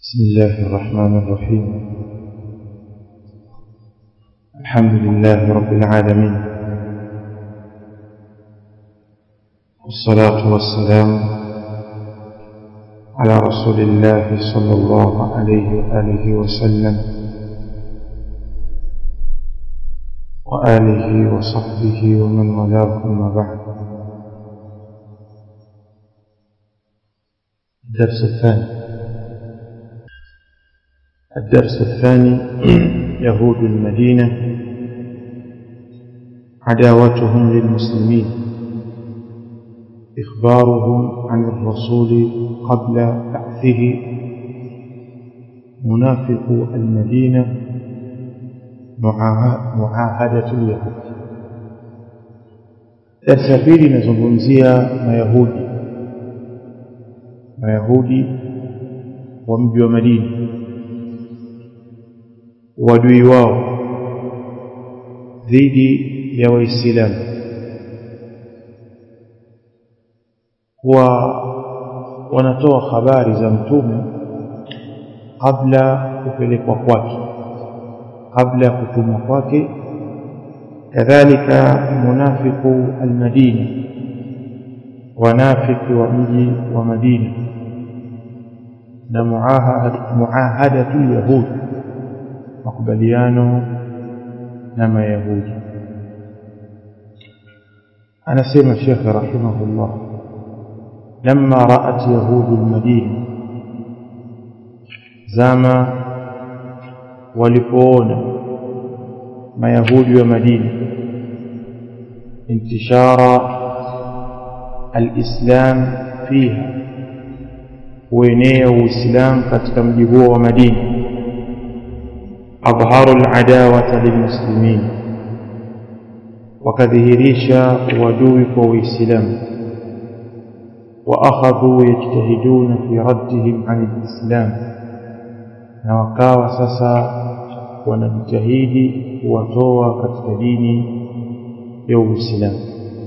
بسم الله الرحمن الرحيم الحمد لله رب العالمين والصلاة والسلام على رسول الله صلى الله عليه وآله وسلم وآله وصحبه ومن والاه أما بعد الدرس الثاني الدرس الثاني يهود المدينة عداوتهم للمسلمين إخبارهم عن الرسول قبل بعثه منافق المدينة معاهدة اليهود darsa pili inazungumzia mayahudi mayahudi wa mji wa madina uadui wao dhidi ya waislamu kuwa wanatoa habari za mtume kabla kupelekwa kwake kabla ya kutumwa kwake kadhalika munafiku almadina wanafiki wa mji wa madina na muahadatu yahudi makubaliano na mayahudi anasema shekhe rahimahullah لما رأت يهود المدينة زما walipoona mayahudi wa madina intishara alislam fiha kuenea uislam katika mji huo wa madina adharu aladawata lilmuslimin wakadhihirisha uadui kwa uislamu واخذوا يجتهدون في ردهم عن الاسلام na wakawa sasa wanajitahidi kuwatoa katika dini ya Uislamu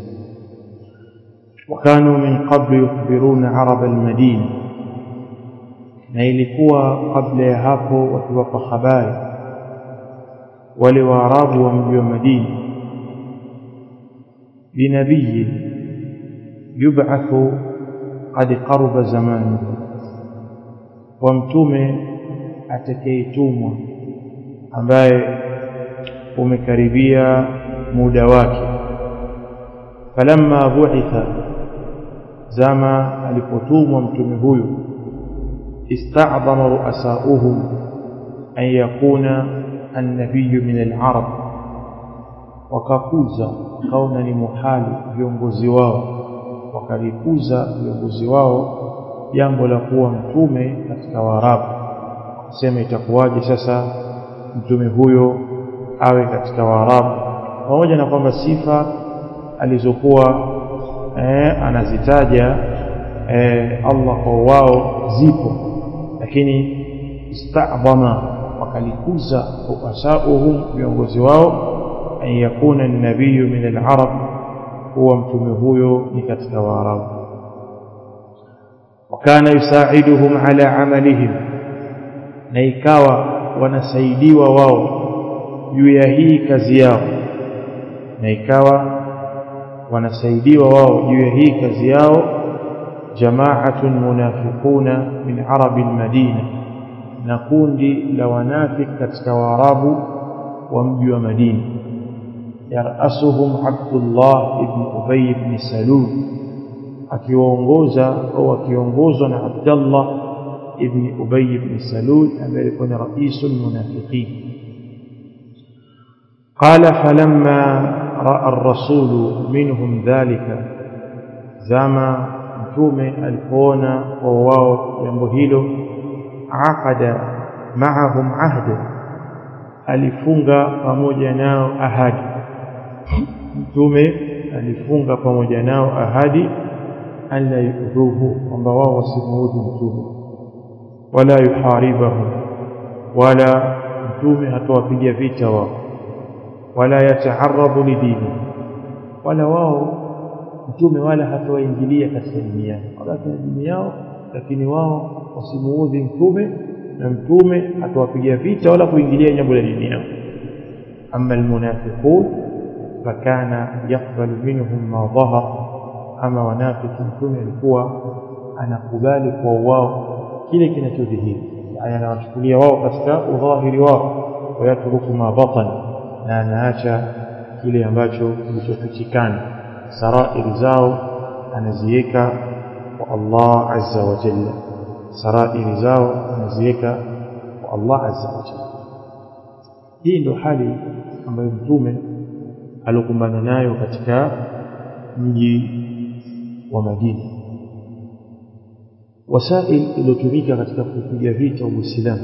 wakanu min qablu yukhbiruna arab almadina na ilikuwa kabla ya hapo wakiwapa habari wale waarabu wa mji wa Madina binabii yub'athu qad qaruba zamanu wa mtume atakayetumwa ambaye umekaribia muda wake falamma bu'itha zama alipotumwa mtume huyu ista'dhama ru'asauhum an yakuna an-nabiy min al-arab wakakuza kaona ni muhali viongozi wao wakalikuza viongozi wao jambo la kuwa mtume katika waarabu sema itakuwaje sasa mtume huyo awe katika waarabu pamoja na kwamba sifa alizokuwa eh, anazitaja eh, Allah kwa wao zipo lakini istadhama wakalikuza ruasauhum viongozi wao an yakuna an-nabiyyu min al-arab huwa mtume huyo ni katika waarabu wakana yusaiduhum ala amalihim na ikawa wanasaidiwa wao juu ya hii kazi yao na ikawa wanasaidiwa wao juu ya hii kazi yao jamaatun munafiquna min arabi almadina na kundi la wanafik katika waarabu wa mji wa madina yarasuhum abdullah ibn ubay ibn salul akiwaongoza au akiongozwa na abdullah ابن أبي بن سلول أما يكون رئيس المنافقين قال فلما رأى الرسول منهم ذلك زما متومه الكون وواو ينبهيله عقد معهم عهدا alifunga pamoja nao ahadi mtume alifunga pamoja nao ahadi an la yudhuhu kwamba wao wasimuudhi mtume wala yuharibahum wala mtume hatowapiga vita wao wala yataaradu lidini wala wao mtume wala hatowaingilia katika dini yao wala katika dini yao lakini wao wasimuudhi mtume na mtume atawapiga vita wala kuingilia jambo la dini yao ama almunafiqun fakana yakbalu minhum ma dhahar ama wanafiki mtume alikuwa anakubali kwa wao kile kinachodhihiri yani anawachukulia wao katika udhahiri wao wayatruku ma batan na anaacha kile ambacho kilichofichikana sarairi zao anaziweka kwa Allah azza wa jalla sarairi zao anaziweka kwa Allah azza wa jalla hii ndio hali ambayo mtume alikumbana nayo katika mji wa Madina wasail iliyotumika katika kupiga vita Uislamu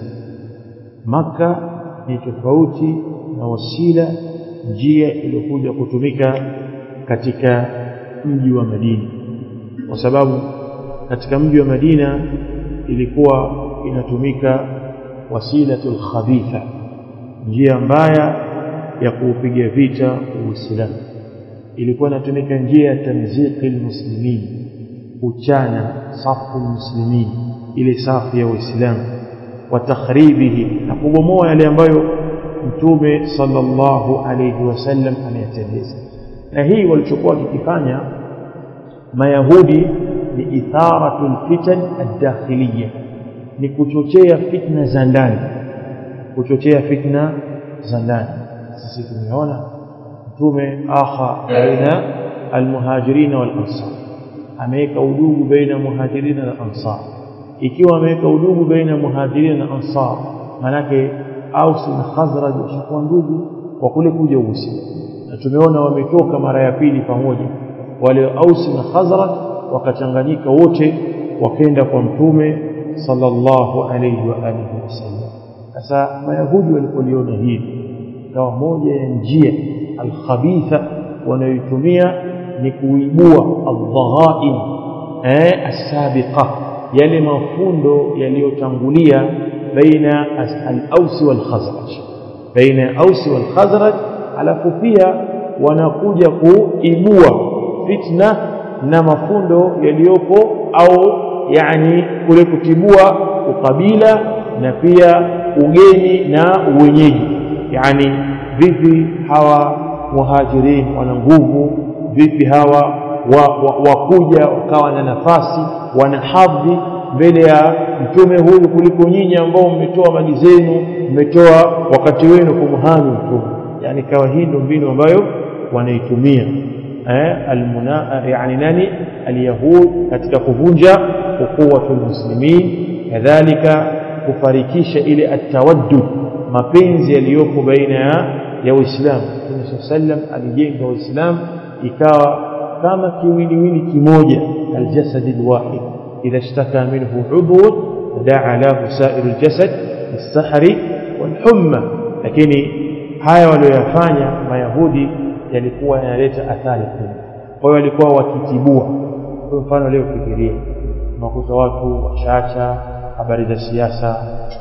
Maka ni tofauti na wasila njia iliyokuja kutumika katika mji wa Madina kwa sababu katika mji wa Madina ilikuwa inatumika wasilatul khabitha njia mbaya ya kuupiga vita Uislamu ilikuwa inatumika njia ya tamziki almuslimin kuchana safu almuslimin ile safu ya Uislamu wa takhribihi na kubomoa yale ambayo mtume sallallahu alayhi wasallam ameyatendeza na hii walichokuwa wakifanya mayahudi ni itharatu alfitan ad-dakhiliyya ni kuchochea fitna za ndani kuchochea fitna za ndani sisi tumeona mtume akha baina almuhajirin wal ansar ameweka udugu baina muhajirin na ansar ikiwa ameweka udugu baina muhajirin na ansar manake Aus na Khazraj washakuwa ndugu kwa kule kuja Uislamu na tumeona wametoka mara ya pili pamoja wale Aus na Khazraj wakachanganyika wote wakaenda kwa mtume sallallahu alayhi wa alihi wasallam sasa mayahudi walipoliona hili ikawa moja ya njia alkhabitha wanayoitumia ni kuibua aldhaghain eh asabiqa yale mafundo yaliyotangulia baina al-Aus wal-Khazraj baina Aus wal-Khazraj alafu pia wanakuja kuibua fitna na mafundo yaliyopo au yani kule kutibua ukabila na pia ugeni na uwenyeji yani vipi hawa muhajirin wana nguvu vipi hawa wakuja wa, wa wakawa na nafasi wana hadhi mbele ya mtume huyu kuliko nyinyi ambao mmetoa mali zenu mmetoa wakati wenu kumhami mtume yani kawa hii ndio mbinu ambayo wanaitumia eh almuna yani nani alyahud katika kuvunja ukuwatul muslimin kadhalika kufarikisha ile atawaddud mapenzi yaliyopo baina ya ya Uislamu Mtume sallam alijenga Uislamu ikawa kama kiwiliwili kimoja aljasad alwahid idha ishtaka minhu udhun daa lahu sairu aljasad bisahri walhumma lakini haya walioyafanya mayahudi yalikuwa yanaleta athari kubwa kwa hiyo walikuwa wakitibua kwa mfano leo fikiria unakuta watu wachacha habari za siasa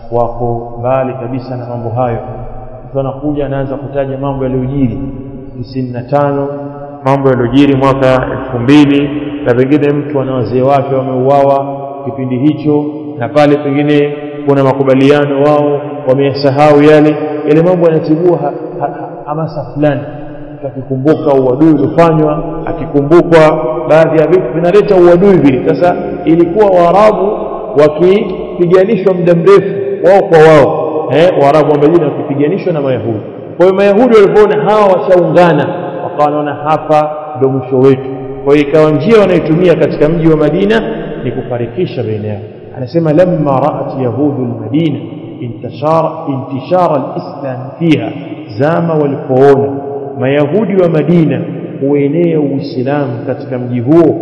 wako mbali kabisa na mambo hayo mtu anakuja anaanza kutaja mambo yaliyojiri tisini na tano mambo yaliyojiri mwaka elfu mbili na pengine mtu ana wazee wake wameuawa kipindi hicho na pale pengine kuna makubaliano wao wameyasahau yale yale mambo yanatibua ha, ha, ha, hamasa fulani akikumbuka uadui uliofanywa akikumbukwa baadhi ya vitu vinaleta uadui vile sasa ilikuwa waarabu wakipiganishwa muda mrefu wao kwa wao eh waarabu wa Madina wakipiganishwa na mayahudi kwa hiyo mayahudi walipoona hawa washaungana wakawa wanaona hapa ndio mwisho wetu kwa hiyo ikawa njia wanayotumia katika mji wa Madina ni kufarikisha baina yao anasema lamma ra'at yahudu almadina intishara intishara alislam fiha zama walipoona mayahudi wa Madina kuenea uislamu katika mji huo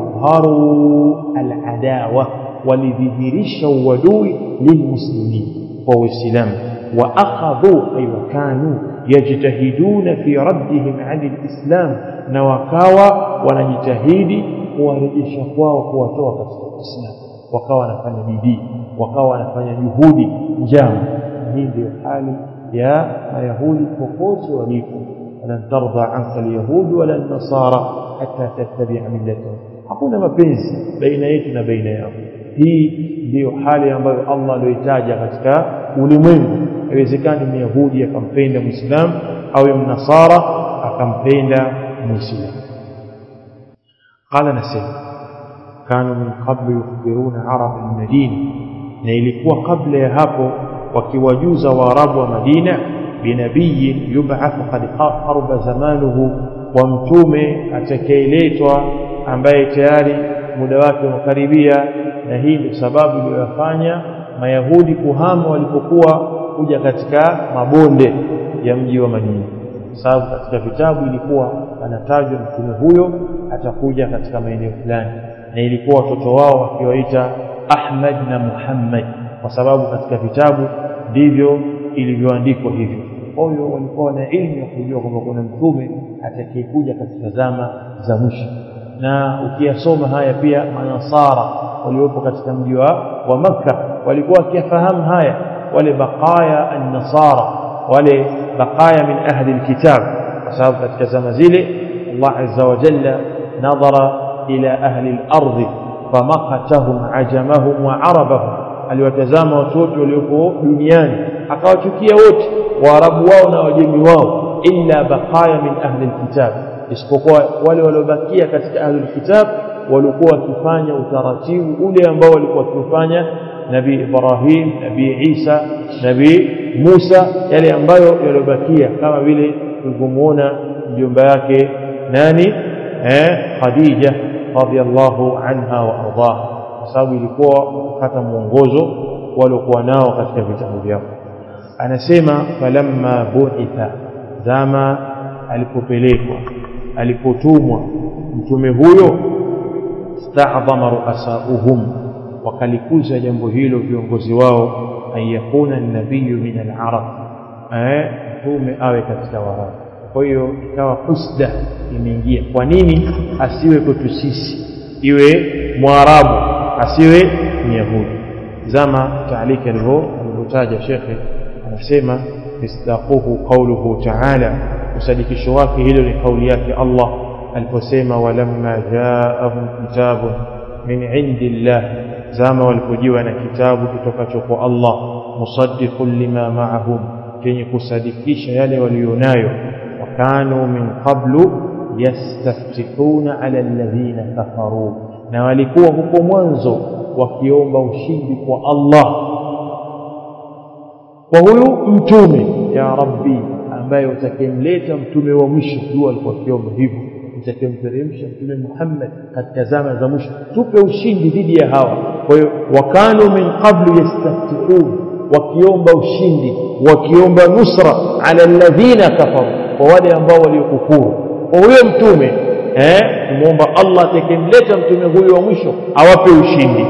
adharu aladawa walidhihirisha uadui lilmuslimin kwa uislamu واخذوا اي وكانوا يجتهدون في ردهم عن الاسلام na wakawa wanajitahidi kuwarejesha kwao kuwatoa katika uislamu wakawa wanafanya bidii wakawa wanafanya juhudi njama hii ndio hali ya mayahudi popote walipo walan tardha anka alyahud wala nasara hatta tattabi'a millatahum hakuna mapenzi baina yetu na baina yao hii ndiyo hali ambayo Allah aliyoitaja katika ulimwengu haiwezekani myahudi akampenda muislamu au mnasara akampenda muislamu qala nasema kanu min qablu yukhbiruna arab almadina na ilikuwa kabla ya hapo wakiwajuza waarabu wa madina binabiyin yub'athu qad qarba zamanuhu wa mtume atakayeletwa ambaye tayari muda wake umekaribia na hii ndio sababu iliyofanya mayahudi kuhama walipokuwa kuja katika mabonde ya mji wa Madina sababu katika vitabu ilikuwa anatajwa mtume huyo atakuja katika maeneo fulani na ilikuwa watoto wao wakiwaita Ahmad na Muhammad kwa sababu katika vitabu ndivyo ilivyoandikwa hivyo kwa hiyo walikuwa na elimu ya kujua kwamba kuna mtume atakayekuja katika zama za mwisho na ukiyasoma haya pia manasara waliopo katika mji wa, wa Makka walikuwa wakifahamu haya wale baqaya an-nasara wale baqaya min ahli alkitab kwa sababu katika zama zile Allah azza wa jalla nadhara ila ahli al-ardh famaqatahum ajamahum wa arabahum aliwatazama watu wote waliopo duniani akawachukia wote waarabu wao na wajemi wao illa baqaya min ahli alkitab isipokuwa wale waliobakia katika ahli alkitab walikuwa wakifanya utaratibu ule ambao walikuwa wakifanya nabii Ibrahim nabii Isa nabii Musa yale ambayo yaliobakia kama vile tulivyomuona mjomba yake nani eh Khadija radhiallahu anha wa ardaha kwa sababu ilikuwa kupata mwongozo waliokuwa nao katika vitabu vyao anasema falamma bu'itha zama alipopelekwa alipotumwa mtume huyo sta'dhama ru'asauhum wakalikuza jambo hilo viongozi wao an yakuna nabiyu min al-arab eh mtume awe katika warabu kwa hiyo ikawa husda imeingia kwa nini asiwe kwetu sisi iwe mwarabu asiwe myahudi zama taaliki alivyotaja shekhe anasema misdaquhu qawluhu ta'ala usadikisho wake hilo ni kauli yake Allah aliposema walamma jaahum kitabun min indillah zama walipojiwa na kitabu kutokacho kwa Allah musaddiqun lima ma'ahum kenye kusadikisha yale walionayo wakanu min qablu yastaftihuna ala alladhina kafaru na walikuwa huko mwanzo wakiomba ushindi kwa Allah kwa huyu mtume ya rabbi ambaye utakemleta mtume wa mwisho dua alikuwa akiomba hivyo utakemteremsha mtume Muhammad katika zama za mwisho tupe ushindi dhidi ya hawa kwa hiyo wakanu min qablu yastaftihun wakiomba ushindi wakiomba nusra ala alladhina kafaru kwa wale ambao waliokufuru kwa huyo mtume eh tumuomba Allah atakemleta mtume huyo wa mwisho awape ushindi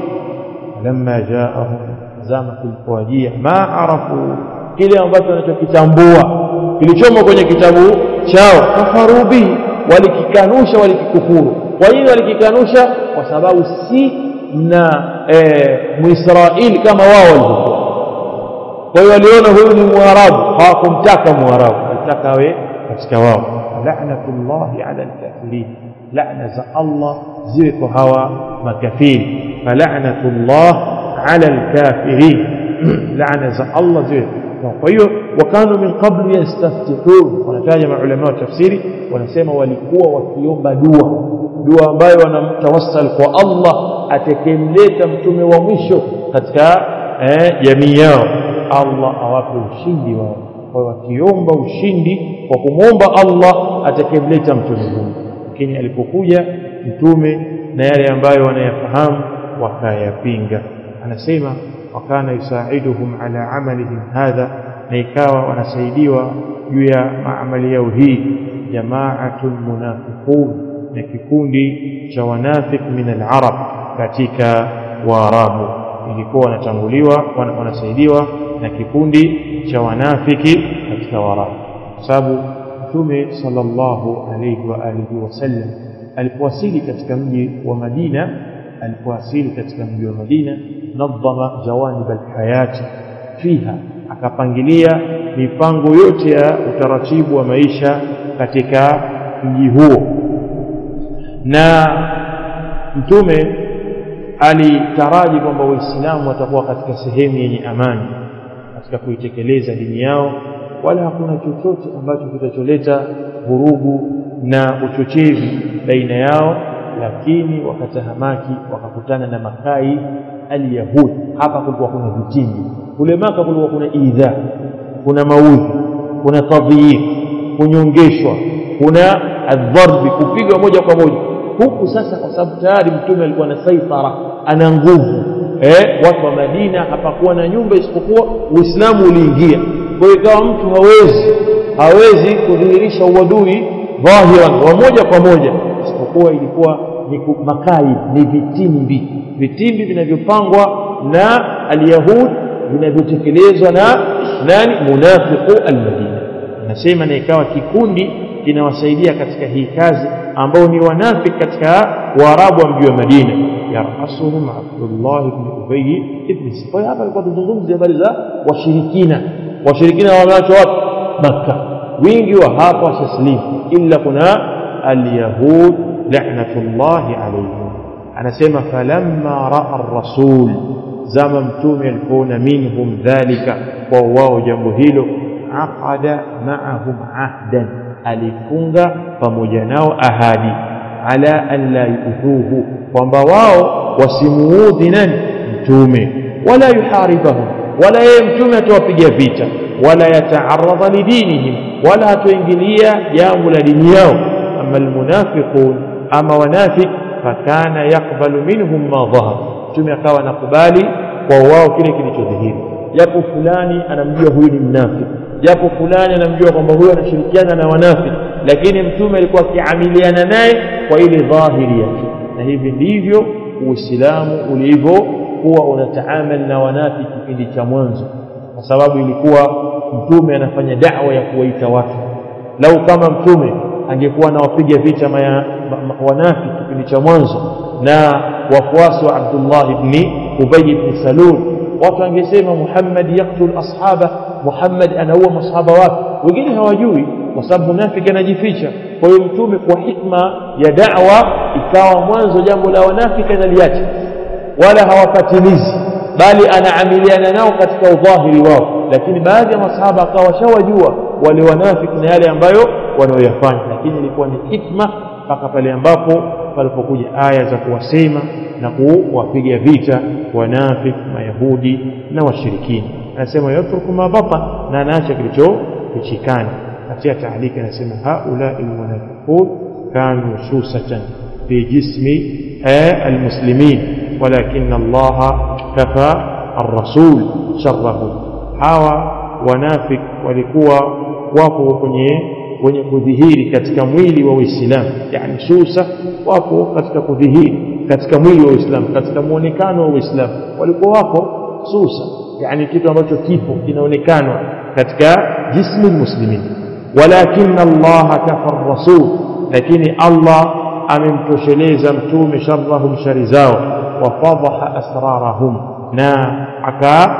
lamma jaahum zama kulipowajia ma arafu kile ambacho wanachokitambua kilichomo kwenye kitabu chao kafaru bihi walikikanusha walikikufuru kwa nini walikikanusha kwa sababu si na e, muisraeli kama wao walivyokuwa kwa hiyo waliona huyu ni mwarabu hawakumtaka mwarabu walitaka awe katika wao la'natullahi 'ala al-kafirin la'na za Allah ziwe kwa hawa makafiri fala'natullah 'ala al-kafirin la'na za Allah ziwe kwa hiyo wakanu min qablu yastaftihun wanataja maulama wa tafsiri wanasema walikuwa wakiomba dua dua ambayo wanamtawassal kwa Allah atakemleta mtume wa mwisho katika jamii yao Allah awape ushindi wao kwa wakiomba ushindi kwa kumwomba Allah atakemleta mtume huyo lakini alipokuja mtume na yale ambayo wanayafahamu wakayapinga anasema wakana yusaiduhum ala amalihim hadha na ikawa wanasaidiwa juu ya maamali yao hii jamaatul munafiqun na kikundi cha wanafik min al-arab katika waarabu ilikuwa wanatanguliwa wanasaidiwa na kikundi cha wanafiki katika waarabu kwa sababu mtume sallallahu alayhi wa alihi wasallam alipowasili katika mji wa Madina alipowasili katika mji wa Madina nadhama jawanib alhayati fiha akapangilia mipango yote ya utaratibu wa maisha katika mji huo na mtume alitaraji kwamba waislamu watakuwa katika sehemu yenye amani katika kuitekeleza dini yao wala hakuna chochote ambacho kitacholeta vurugu na uchochezi baina yao lakini wakatahamaki wakakutana na makai alyahudi hapa kulikuwa kuna vitimbi kule maka kulikuwa kuna idha kuna maudhi kuna tadhiyif kunyongeshwa kuna adharbi kupigwa moja kwa moja huku sasa kwa sababu tayari mtume alikuwa na saitara ana nguvu eh, watu wa Madina hapakuwa na nyumba isipokuwa Uislamu uliingia kwa hiyo ikawa mtu hawezi hawezi kudhihirisha uadui dhahiran wa moja kwa moja isipokuwa ilikuwa ni makai ni vitimbi vitimbi vinavyopangwa na alyahud vinavyotekelezwa na nani munafiqu almadina nasema na ikawa kikundi kinawasaidia katika hii kazi ambao ni wanafiki katika waarabu wa mji wa Madina yarasuhum Abdullah ibn Ubay ibn Sifai hapa alikuwa tuzungumzia habari za washirikina washirikina wameachwa wapi Makka wingi wa hapa washaslimu illa kuna alyahud la'natullahi alayhim anasema falamma raa ar-rasul zama mtume alipoona minhum dhalika kwa wao jambo hilo aqada ma'ahum ahdan alifunga pamoja nao ahadi ala an la yuudhuhu kwamba wao wasimuudhi nani mtume wala yuharibahum wala yeye mtume atawapiga vita wala yataaradha lidinihim wala hatoingilia jambo la dini yao ama almunafiqun ama wanafik fakana yakbalu minhum ma dhahar mtume akawa anakubali kwa wao kile kilichodhihiri japo fulani anamjua huyu ni mnafiki japo fulani anamjua kwamba huyu anashirikiana na wanafiki lakini mtume alikuwa akiamiliana naye kwa ile dhahiri yake na hivi ndivyo uislamu ulivyokuwa unataamal na wanafiki kipindi cha mwanzo kwa sababu ilikuwa mtume anafanya da'wa ya kuwaita watu lau kama mtume angekuwa anawapiga vita maya, ma, wanafiki kipindi cha mwanzo na wafuasi wa Abdullah ibn Ubay ibn Salul watu wangesema Muhammad yaktul ashaba Muhammad anaua masahaba wake wengine hawajui kwa sababu munafiki anajificha kwa hiyo mtume kwa hikma ya da'wa ikawa mwanzo jambo la wanafiki analiacha wala hawapatilizi bali anaamiliana nao katika udhahiri wao lakini baadhi ya masahaba akawa washawajua wale wanafiki na yale ambayo wanaoyafanya lakini ilikuwa ni hikma mpaka pale ambapo palipokuja aya za kuwasema na kuwapiga vita wanafiki mayahudi na washirikina anasema yatruku ma batan na anaacha kilichofichikana katika taalika anasema haula almunafiqun kanu susatan fi jismi almuslimin walakin Allah kafa الرسول شره hawa wanafik walikuwa wako kwenye wenye kudhihiri katika mwili wa Uislamu yani susa wako katika kudhihiri katika mwili wa Uislamu katika muonekano wa Uislamu walikuwa wako susa yani kitu ambacho kipo kinaonekana katika jismi muslimin walakin Allah kafa rasul lakini Allah amemtosheleza mtume sharrahum shari zao wa fadhaha asrarahum na aka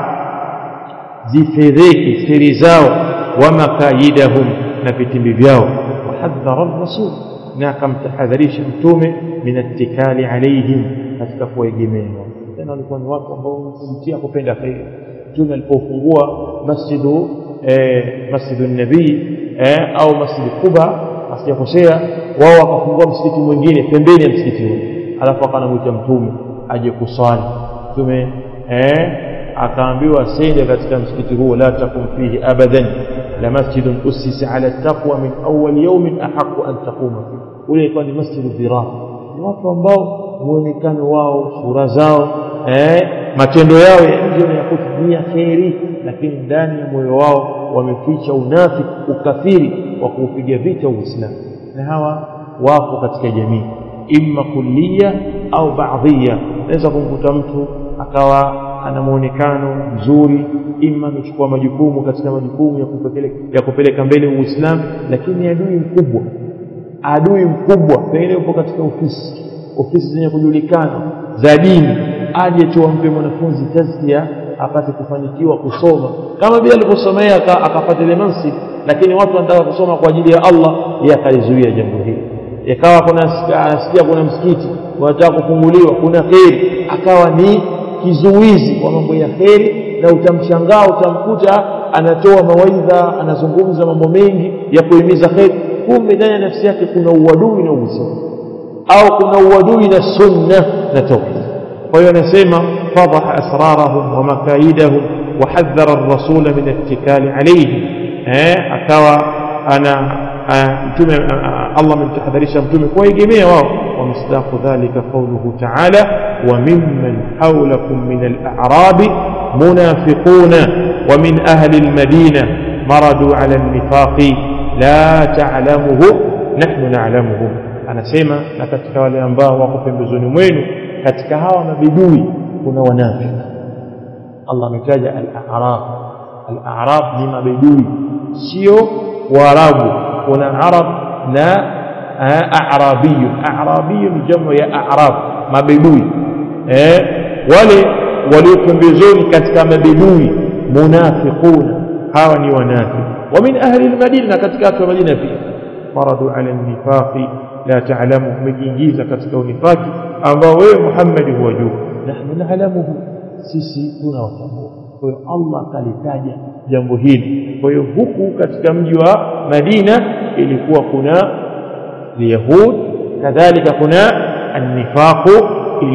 zifedheki siri zao wa makaidahum na vitimbi vyao wahadhara rasul na akamtahadharisha mtume min attikali alaihim katika kuwaegemea tena walikuwa ni watu ambao kumtia kupenda kheri mtume alipofungua masjidu eh, masjidu nabii eh, au masjid Quba asijakosea wao wakafungua msikiti mwingine pembeni ya msikiti huo alafu akanamwita mtume aje kuswali mtume eh, akaambiwa sende katika msikiti huo la takum fihi abadan la masjidun ussisa ala taqwa min awwal yawmin ahqqu an taquma fihi ule ilikuwa ni masjidu dhirar ni watu ambao muonekano wao sura zao eh, matendo yao ya nje ya kutumia kheri lakini ndani ya moyo wao wameficha unafiki ukafiri wa kuupiga vita uislamu na hawa wapo katika jamii imma kulliya au baadhiya naweza kumkuta mtu akawa ana muonekano mzuri ima amechukua majukumu katika majukumu ya kupeleka, ya kupeleka mbele uislamu lakini adui mkubwa adui mkubwa pengine upo katika ofisi ofisi zenye kujulikana za dini aje tu ampe mwanafunzi tazkia apate kufanikiwa kusoma kama vile alivyosomea akapata ile mansib lakini watu wanataka kusoma kwa ajili ya Allah yeye akalizuia jambo hili ikawa kuna anasikia kuna msikiti wanataka kufunguliwa kuna kheri akawa ni kizuizi kwa mambo ya kheri na utamshangaa utamkuta anatoa mawaidha anazungumza mambo mengi ya kuhimiza kheri kumbe ndani ya nafsi yake kuna uadui na uislamu au kuna uadui na sunna na tauhid kwa hiyo anasema fadaha asrarahum wa makaidahum wa hadhara ar-rasula min ittikali alayhi eh akawa ana mtume Allah amemtahadharisha mtume kuwaegemea wao wa misdaqu dhalika qawluhu ta'ala wa mimman hawlakum min al-a'rab munafiquna wa min ahli al-madina maradu ala an-nifaqi la ta'lamuhu nahnu na'lamuhum anasema na katika wale ambao wako pembezoni mwenu katika hawa mabidui kuna wanafiki Allah ametaja al-a'rab al-a'rab ni mabidui sio waarabu kuna arab na a'rabiyu a'rabiyu ni jamu ya a'rab mabidui eh wale walio pembezoni katika mabidui munafiquna hawa ni wanafiki wa min ahli al-madina katika watu wa madina pia maradu ala an-nifaqi la ta'lamu umejiingiza katika unifaki ambao wewe Muhammad huwajua nahnu na'lamuhu sisi tunawatambua kwa hiyo Allah akalitaja jambo hili kwa hiyo huku katika mji wa Madina ilikuwa kuna Yahud kadhalika kuna an-nifaqu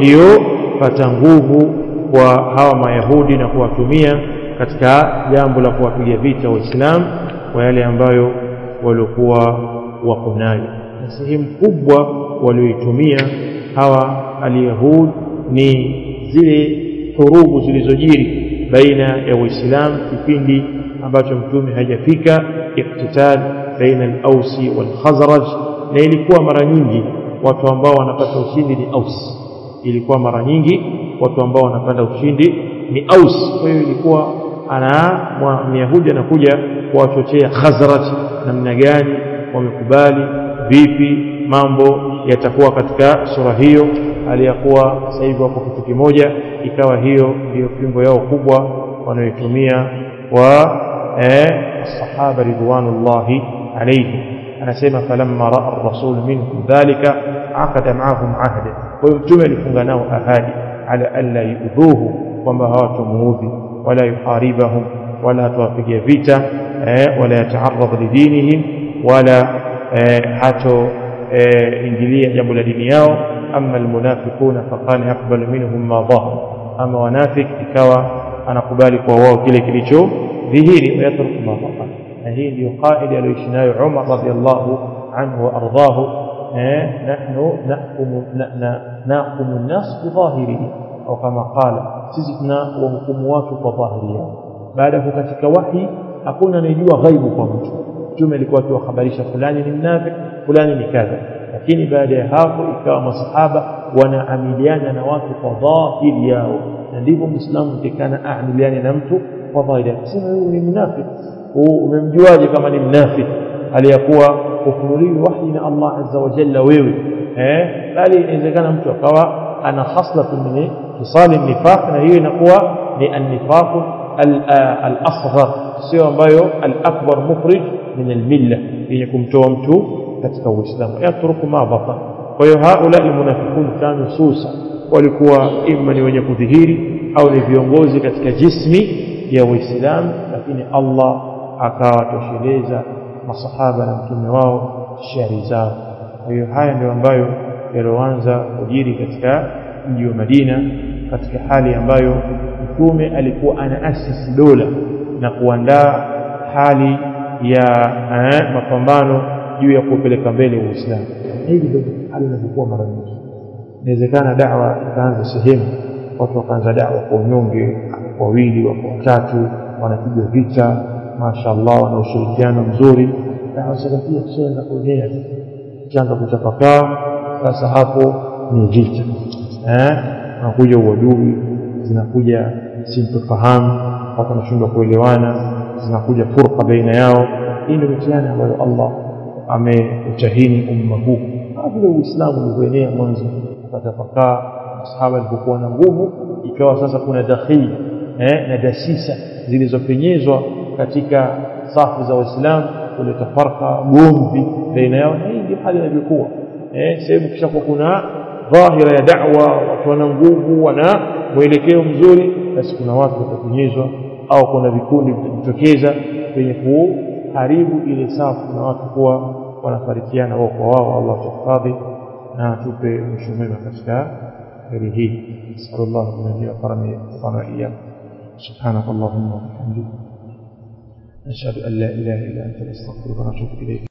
iliyopata nguvu kwa hawa mayahudi na kuwatumia katika jambo la kuwapiga vita waislamu kwa yale ambayo waliokuwa wako nayo na sehemu kubwa walioitumia hawa alyahud ni zile hurubu zilizojiri baina ya waislamu kipindi ambacho mtume hajafika iktital baina al-ausi wal-khazraj na ilikuwa mara nyingi watu ambao wanapata ushindi ni aus ilikuwa mara nyingi watu ambao wanapata ushindi ni aus kwa hiyo ilikuwa ana myahudi anakuja kuwachochea khazraj namna gani wamekubali vipi mambo yatakuwa katika sura hiyo aliyakuwa sasa hivi wako kitu kimoja ikawa hiyo ndiyo fimbo yao kubwa wanayoitumia wa eh, sahaba ridwanullahi alayhi anasema falamma raa ar-rasul minhum dhalika aqada ma'ahum ahda kwa hiyo mtume alifunga nao ahadi ala alla yudhuhu kwamba hawatamuudhi wala yuharibahum wala hatawapigia vita eh, wala yata'arrad lidinihim wala eh, hato eh, ingilia jambo la dini yao ama almunafiquna faqala yaqbalu minhum ma dhahar ama wanafik ikawa anakubali kwa wao kile kilicho dhihiri wayatruku ma dhahar na hii ndio qaida aliyoishi nayo Umar radhiallahu anhu wa ardhahu eh, nahnu nahkumu nahkumu an-nas bidhahirihi au kama qala sisi tuna wahukumu watu kwa dhahiri yao baada ya katika wahi hakuna anayejua ghaibu kwa mtu mtume alikuwa akiwahabarisha fulani ni mnafiki fulani ni kadha lakini baada ya hapo ikawa masahaba wanaamiliana na watu kwa dhahiri yao na ndivyo muislamu tekana aamiliane na mtu kwa dhahiri yake sema huyu ni mnafiki umemjuaje kama ni mnafiki aliyakuwa kufunuliwi wahi na Allah azza wa jalla wewe eh bali inawezekana mtu akawa ana khaslatu min kisali nifaq na hiyo inakuwa ni an-nifaq al-asghar sio ambayo al-akbar mukhrij min al-milla yenye kumtoa mtu katika uislamu yatruku ma batan kwa hiyo haula almunafiqun kanu susa walikuwa imma ni wenye kudhihiri au ni viongozi katika jismi ya waislamu lakini Allah akawatosheleza masahaba na mtume wao shari zao kwa hiyo haya ndio ambayo yalioanza kujiri katika mji wa Madina katika hali ambayo mtume alikuwa anaasisi dola na kuandaa hali ya eh, mapambano juu ya kupeleka mbele Uislamu. Hivi ndio hali inavyokuwa mara nyingi. Inawezekana dawa ikaanza sehemu, watu wakaanza dawa kwa unyonge, wawili wako watatu, wanapigwa vita, mashaallah, wana ushirikiano mzuri. Dawa salafia kishaanza kuenea, kishaanza kuchapakaa, sasa hapo ni vita eh, unakuja uadui, zinakuja sintofahamu, watu wanashindwa kuelewana, zinakuja furqa baina yao. Hii ndio mitihani ambayo Allah ameutahini umma huu kama vile Uislamu ulivyoenea mwanzo ukatapakaa masahaba alipokuwa na nguvu ikawa sasa kuna dakhili eh, na dasisa zilizopenyezwa katika safu za Waislamu kuleta farka gomvi baina yao na hii ndio hali inavyokuwa eh, sehemu kisha kwa kuna dhahira ya da'wa watu wana nguvu wana mwelekeo mzuri basi kuna watu watakunyezwa au kuna vikundi vitajitokeza vyenye kuharibu ile safu na watu kuwa wanafarikiana wao kwa wao Allah tuhifadhi na tupe mwisho mwema katika heri hii nasallallahu min wa karami wa iyyakum سبحانك اللهم وبحمدك نشهد أن لا إله إلا أنت نستغفرك ونتوب إليك